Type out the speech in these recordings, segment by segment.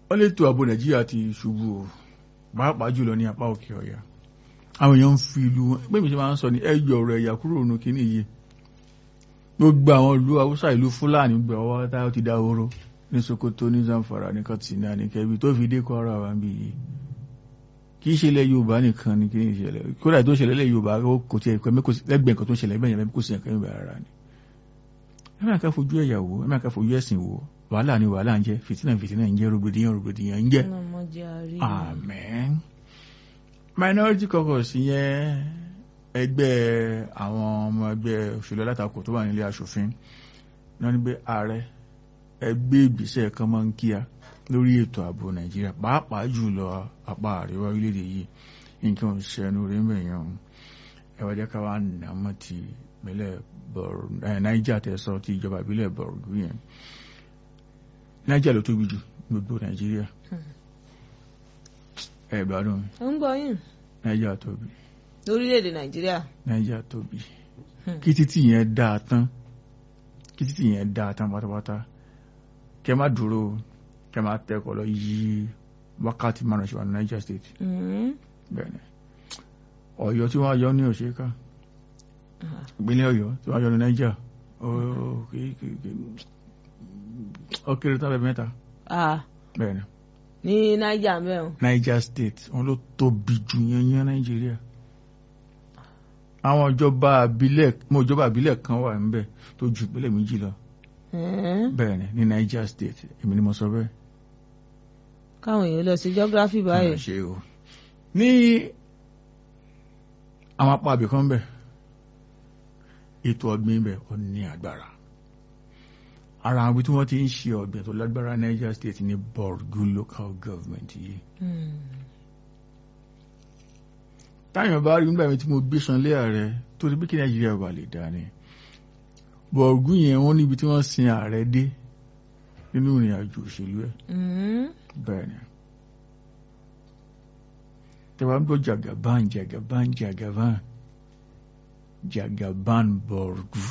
wọ́n lè tó ààbò nàìjíríà ti ṣubú o pàápàá jùlọ ní apá òkè ọ̀yà àwọn èèyàn ń fi ìlú wọn pé mi ṣe máa ń sọ ní ẹyọ ọ̀rọ̀ ẹ̀yà kúrò nù kíní yìí gbogbo àwọn ìlú haúsá ìlú fúlàní gbẹ ọwọ́ tá ó ti dá oró ní sokoto ní zamfara ní katsina ní kẹbi tó fi dé kwara wa bí yìí kì í ṣe ilẹ̀ yorùbá nìkan ní kíní ìṣẹ̀lẹ̀ kódà tó ṣẹlẹ̀ ilẹ̀ yorùbá ó kò tiẹ̀ pẹ́ lẹ́gbẹ̀ẹ́ nǹkan tó ṣẹlẹ̀ bẹ́ẹ̀ yẹn kò sí nǹkan yorùbá rárá ni ẹ máa ká fojú ẹ̀yà wò ẹ máa ká fojú ẹ̀sìn wò wàhálà ni wàhálà ń jẹ́ fìtínà fìtínà ń jẹ́ rògbòdìyàn rògbòdìyàn ń jẹ́ ọlọ́mọdé àrí amen minority caucus yẹn ẹgbẹ́ àwọn ọmọ ẹgbẹ́ òṣèlú alátakò tó wà nílé aṣòfin náà ní pé ààrẹ ẹgbẹ́ ìgbésẹ̀ kan máa ń kíá lórí ètò ààbò nàìjíríà pàápàá jùlọ apá àríwá orílẹ̀-èdè yìí nǹkan ìṣẹ́nu rí mẹ́yàn ẹwà jẹ́ ká wá nà mọ́ ti ìpínlẹ̀ Niger tẹ̀sán ti ìjọba ìbílẹ̀ Borgu yẹn Niger ló tóbi jù gbogbo nàìjíríà ẹ gbádùn ó ń gbọ́ yín Niger tóbi lórílẹ̀‐èdè nàìjíríà Niger tóbi kí títì yẹn dáa tán kí títì yẹn dáa tán pátápátá kẹ má dúró kẹ má tẹkọ̀ lọ yí wákàtí márùn ṣe wà ní Niger state bẹ́ẹ̀ ni Ọ̀yọ́ tí wọ́n yọ ní òṣèká ìpínlẹ̀ Ọ̀yọ́ tí wọ́n yọ ní Niger ó kéré tábẹ̀ mẹ́ta bẹ́ẹ̀ ni ní naija mẹ́rin Niger state wọn ló tóbi jù yẹnyẹn Nàìjíríà àwọn ìjọba àbílẹ̀ mo ìjọba àbílẹ̀ kan wà níbẹ̀ tó ju ìpínlẹ̀ méjì lọ bẹ́ẹ̀ ni ní Niger state èmi ni mo sọ bẹ́ẹ̀. káwọn èèyàn lọ sí geography báyìí. ṣe o ní àwọn apá abìkan bẹ̀ ètò ọ̀gbìn bẹ̀ ó ní agbára ara àwọn ibi tí wọ́n ti ń ṣe ọ̀gbìn tó lágbára Niger state ní Borgu local government yìí. táyàn bá rí nígbà mi tí mo gbé sanlé ààrẹ tó ti bí kí Nàìjíríà wà lè dá ni Borgu yẹn wọ́n níbi tí wọ́n sin ààrẹ dé nínú ìrìn àjò òṣèlú ẹ̀ bẹ́ẹ̀ ni tẹ́wàá ń gbọ́ Jagaban Jagaban Jagaban Jagaban Borgu.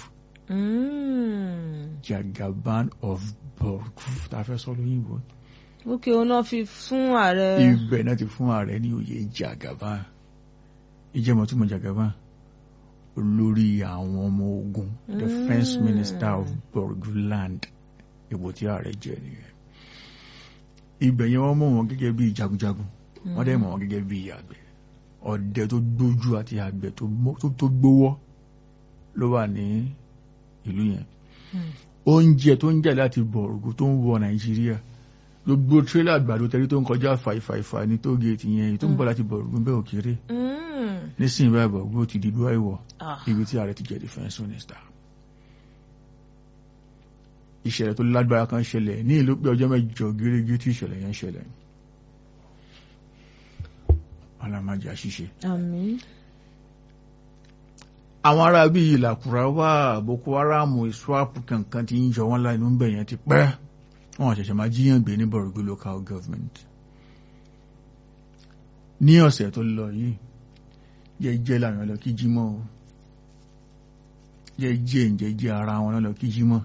Mm. Jagaban of Borgu tá a fẹ́ sọ lóyìnbó. ókè òun náà fi fún ààrẹ. ibẹ̀ náà ti fún ààrẹ ní oyè Jagaban ìjẹ́mọ̀ tí mo Jagaban olórí àwọn ọmọ ogun defence mm. minister of Borguland ipò tí ààrẹ jẹ nìyẹn. ibẹ̀ yẹn wọ́n mọ̀ wọ́n gẹ́gẹ́ bí jagunjagun wọ́n dẹ̀ mọ̀ wọ́n gẹ́gẹ́ bí àgbẹ̀ ọdẹ tó gbójú àti àgbẹ̀ tó gbówọ́ ló wà ní ìlú yẹn oúnjẹ tó ń jà láti Borgu tó ń wọ Nàìjíríà gbogbo tírélà àgbàdo tẹ́rí tó ń kọjá fàìfàìfà ní tó géètì yẹn tó ń bọ̀ láti Borgu bẹ́ẹ̀ òkèrè nísìnyí báyìí Borgu ti di dúwà ìwọ̀ ibi tí ààrẹ ti jẹ́ defence minister ìṣẹ̀lẹ̀ tó lágbára kan ṣẹlẹ̀ ní ìlú pé ọjọ́ mẹ́jọ gẹ́gẹ́ tí ìṣẹ̀lẹ̀ yẹn ṣẹlẹ̀ alamajà ṣíṣe. àmín àwọn ará bí ìlàkùrá wà Boko Haram iswap kankan ti ń yọ wọn láì ló ń bẹ̀ yẹn ti pẹ́ wọn ṣẹ̀ṣẹ̀ máa jíyàn gbé ní Borgu local government ní ọ̀sẹ̀ tó lọ yìí jẹ́jẹ́ làwọn lọ kí jímọ̀ o jẹ́jẹ́ ìjẹ́jẹ́ ara wọn lọ kí jímọ̀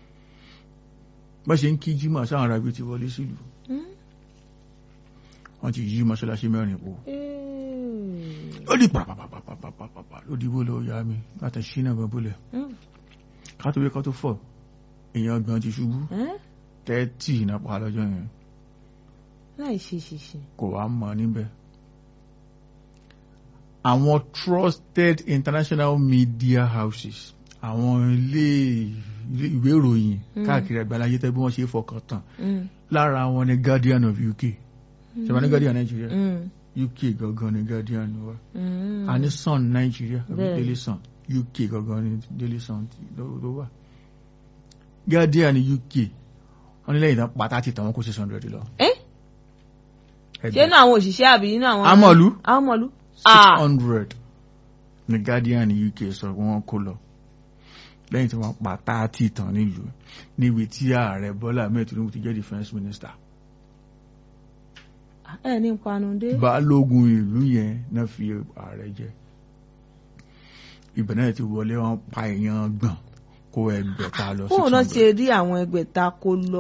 bá ṣe ń kí jímọ̀ sáwọn ará bí ti wọlé sílùú wọ́n ti yí mọ́ṣáláṣí mẹ́rin po ó di pàpàpàpàpàpàpà ló dìbò lọ ya mi láti ṣínà bọ́búlẹ̀ ká tó wé ká tó fọ̀ èèyàn ọgbọ̀n ti ṣubú tẹ́tì iná pa lọ́jọ́ yẹn láì ṣe ṣiṣẹ́ kò wá mọ̀ níbẹ̀ àwọn trusted international media houses àwọn ilé ìwé ìròyìn káàkiri àgbáláyé tẹ́ bí wọ́n ṣe fọkàn tán lára wọn ni Guardian of UK ṣẹ̀wọ̀n ní Guardian Nigeria UK gangan ni Guardian wa a ní Sun Nigeria Daily Sun UK gangan ni Daily Sun ló wà Guardian UK wọ́n ní lẹ́yìn tán pátá ti tàn wọ́n kó six hundred lọ. ṣé inú àwọn òṣìṣẹ́ àbí inú àwọn. amọ̀lú amọ̀lú. six hundred ni Guardian UK sọ pé wọ́n kó lọ lẹ́yìn tí wọ́n pátá ti tàn nílùú níbi tí ààrẹ Bọ́lá Ahmed Tinubu ti jẹ́ defence minister ẹ ní panudé. balógun ìlú yẹn náà fi ààrẹ jẹ ibẹ̀ náà ti wọlé wọn pa èèyàn gbọ̀n kó ẹgbẹ̀ta lọ sí. fóònù náà ṣe rí àwọn ẹgbẹ̀ta kó lọ.